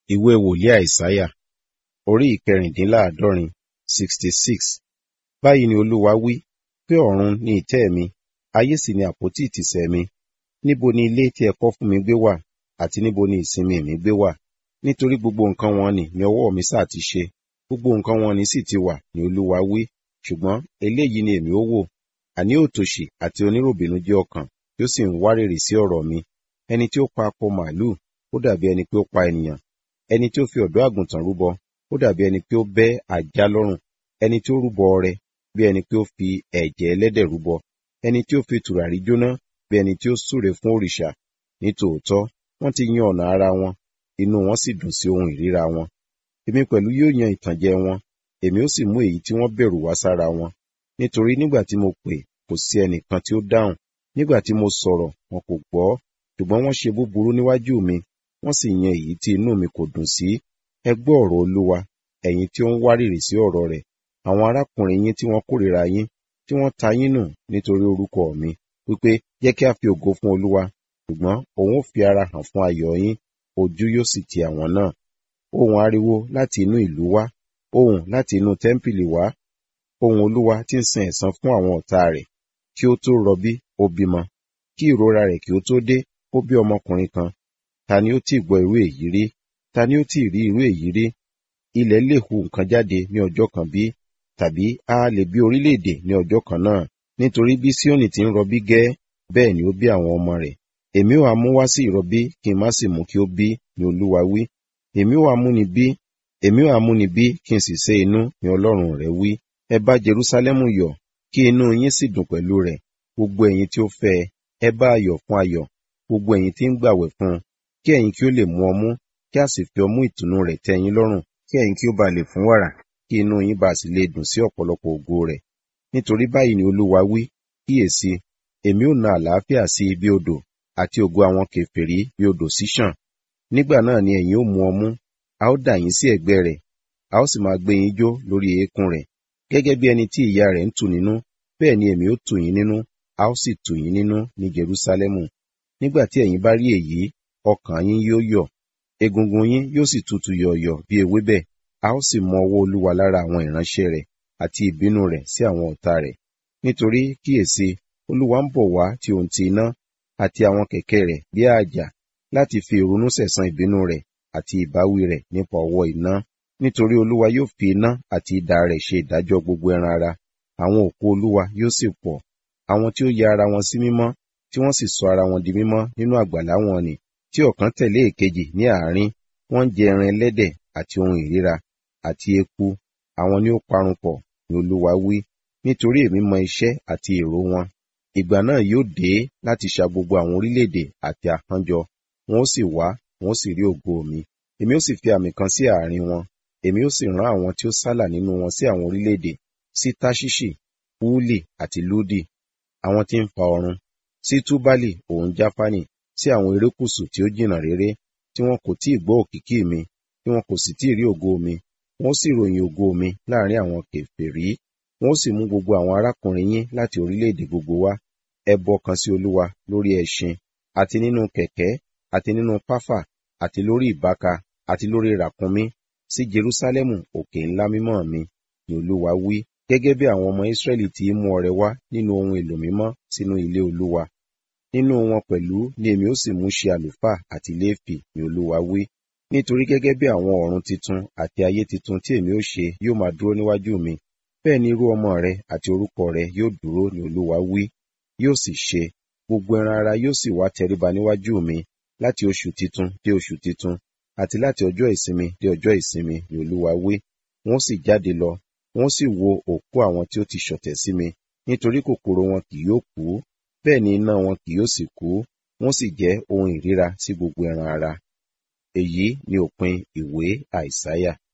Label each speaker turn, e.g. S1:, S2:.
S1: ìwé wòlíì àìsáyà orí ìkẹrìndínláàádọ́rin sixty six báyìí ni olúwa wí pé ọ̀run ni ìtẹ́ mi ayé sì ni àpótí ìtìsẹ̀ mi níbo ni ilé tí ẹ kọ́ fún mi gbé wà àti níbo ni ìsinmi mi gbé wà nítorí gbogbo nǹkan wọn ni ni ọwọ́ mi sá ti ṣe gbogbo nǹkan wọn ni sì ti wà ni olúwa wí ṣùgbọ́n eléyìí ni èmi ó wò àní òtòṣì àti oníròbìnújẹ́ ọkàn tí ó sì ń wárìrì sí ọ̀rọ̀ mi ẹni tí ó pa akọ màálù ó dàbí ẹni pé ó pa ènìyàn ẹni tí ó fi ọ̀dọ́ àgùntàn rúbọ ó dàbí ẹni pé ó bẹ́ ajá lọ́rùn ẹni tí ó rúbọ ọrẹ bí ẹni pé ó fi ẹ̀jẹ̀ ẹlẹ́dẹ̀ rúbọ ẹni tí ó fi tùràrí jóná bí ẹni tí ó súre fún òrìṣà nítòótọ́ wọ́n ti yan ọ̀nà ara wọn inú wọn sì dùn sí ohun ìríra wọn èmi pẹ̀lú yóò yan ìtànjẹ wọn èmi ó sì mú èyí tí wọ́n bẹ̀rù wá sára wọn nítorí nígbà tí mo pè kò sí ẹnìkan tí ó dáhùn nígbà tí mo sọ̀rọ̀ wọn kò gbọ́ ṣùgbọ́n wọ́n ṣe búburú níwájú mi wọ́n sì yan èyí tí inú mi kò dùn sí ẹ gbọ́ ọ̀rọ̀ olúwa ẹ̀yin tí ó ń wárìrì sí ọ̀rọ̀ rẹ̀ àwọn arákùnrin yín tí wọ́n kórìíra yín tí wọ́n ta yín nù nítorí orúkọ mi wípé jẹ́ kí a fi ògo fún olúwa ṣùgbọ́n òun ó fi ara hàn fún ayọ̀ yín ojú yóò sì ti àwọn náà ohùn ariwo láti inú ìlú wá ohùn láti inú tẹ́ḿpìlì wá ohùn olúwa tí ń san ẹ̀san fún àwọn ọ̀tá rẹ̀ kí ó tó rọbí ó bímọ kí ìrora rẹ̀ kí ó tó dé ó bí ọmọkùnrin kan ta ni ó tí gbọ́ irú èyí rí ta ni ó tí rí irú èyí rí ilẹ̀ lè hu nǹkan jáde ní ọjọ́ kan bí tàbí a lè bí orílẹ̀-èdè ní ọjọ́ kan náà nítorí bí Síónì ti ń rọbí gẹ́ bẹ́ẹ̀ ni ó bí àwọn ọmọ rẹ̀ èmi ó mú wá sí ìrọbí kí n má sì mú kí ó bí ni olúwa wí èmi ó mú ni bí èmi ó mú ni bí kí n sì sé inú ni ọlọ́run rẹ̀ wí ẹ bá Jerúsálẹ́mù yọ̀ kí inú yín sì dùn pẹ̀lú rẹ̀ gbogbo ẹ̀yin tí ó fẹ́ ẹ bá ayọ̀ fún ayọ̀ gbogbo ẹ̀yin tí ń gbàwẹ̀ fún un kí ẹ̀yin kí ó lè mú ọmú kí a sì fi ọmú ìtùnú rẹ̀ tẹ́ yín lọ́rùn kí ẹ̀yin kí ó bá lè fún wàrà kí inú yín bá sì lè dùn sí ọ̀pọ̀lọpọ̀ ògo rẹ̀ nítorí báyìí ni olúwa wí kíyèsí èmi ó na àlàáfíà sí ibi odò àti ògo àwọn kèfèrí bí odò ṣíṣàn nígbà náà ni ẹ̀yin ó mu ọmú a ó dà yín sí ẹ̀gbẹ́ rẹ̀ a ó sì máa gbé yín jó lórí eékún rẹ̀ gẹ́gẹ́ bí ẹni tí ìyá rẹ̀ ń tù nínú bẹ́ẹ̀ ni èmi ó tù yín nínú a ó sì tù yín nínú ní Jerúsálẹ́mù nígbà tí ẹ̀yin bá rí èyí ọkàn yín yóò yọ̀ egungun yín yóò sì tutù yọ̀ọ̀yọ̀ bí ewébẹ̀ a ó sì mọ ọwọ́ olúwa lára àwọn ìránṣẹ́ rẹ̀ àti ìbínú rẹ̀ sí àwọn ọ̀tá rẹ̀ nítorí kíyèsí olúwa ń bọ̀ wá tí òun ti iná àti àwọn kẹ̀kẹ́ rẹ̀ bí àjà láti fi ìrunú sẹ̀san ìbínú rẹ̀ àti ìbáwí rẹ̀ nípa ọwọ́ iná nítorí olúwa yóò fi iná àti idà rẹ̀ ṣe ìdájọ́ gbogbo ẹran ara àwọn òkú olúwa yóò sì pọ̀ àwọn tí ó ya ara wọn sí mímọ́ tí wọ́n sì sọ ara wọn di mímọ́ nínú àgbàlá wọn ni tí ọ̀kan tẹ̀lé èkejì ní àárín wọ́n ń jẹ ẹran ẹlẹ́dẹ̀ àti ohun ìríra àti eku àwọn ni ó parun pọ̀ ni olúwa wí nítorí èmi mọ iṣẹ́ àti èrò wọn ìgbà náà yóò dé láti ṣa gbogbo àwọn orílẹ̀-èdè àti àkànjọ wọn ó sì wá wọn ó sì rí ògo mi èmi ó sì fi àmì kan sí àárín wọn èmi ó sì rán àwọn tí ó sálà nínú wọn sí àwọn orílẹ̀-èdè sí táṣíṣì púùlì àti lúdì àwọn tí ń fa ọrun sí túbálì òun jáfánì sí àwọn erékùṣù tí ó jìnnà réré tí wọn kò tí ì gbọ́ òkìkí mi tí wọn kò sì tí ì rí ògo mi wọn ó sì ròyìn ògo mi láàrin àwọn kèfèrí wọn ó sì mú gbogbo àwọn arákùnrin yín láti orílẹ̀-èdè gbogbo wá ẹbọ kan sí olúwa lórí ẹṣin àti nínú kẹ̀kẹ́ àti nínú páfà àti lórí ìbáka àti lórí ràkúnmí sí Jerúsálẹ́mù òkè ńlá mímọ́ mi ni olúwa wí gẹ́gẹ́ bí àwọn ọmọ Ísírẹ́lì ti mú ọrẹ wá nínú ohun èlò mímọ́ sínú ilé olúwa nínú wọn pẹ̀lú ni èmi ó sì mú ṣe àlùfáà àti léèfì ni olúwa wí nítorí gẹ́gẹ́ bí àwọn ọ̀run titun àti ayé titun tí èmi ó ṣe yóò máa dúró níwájú mi bẹ́ẹ̀ ni irú ọmọ rẹ àti orúkọ rẹ yóò dúró ni olúwa wí yóò sì ṣe gbogbo ẹran ara yóò sì wá tẹríba níwájú mi láti oṣù titun dé oṣù titun àti láti ọjọ́ ìsinmi dé ọjọ́ ìsinmi ni olúwa wí wọ́n sì jáde lọ wọ́n sì wo òkú àwọn tí ó ti ṣọ̀tẹ̀ sí mi nítorí kòkòrò wọn kì yóò kú bẹ́ẹ̀ ni iná wọn kì yóò sì kú wọ́n sì jẹ́ ohun ìríra sí gbogbo ẹran ara èyí ni òpin ìwé àìsáyà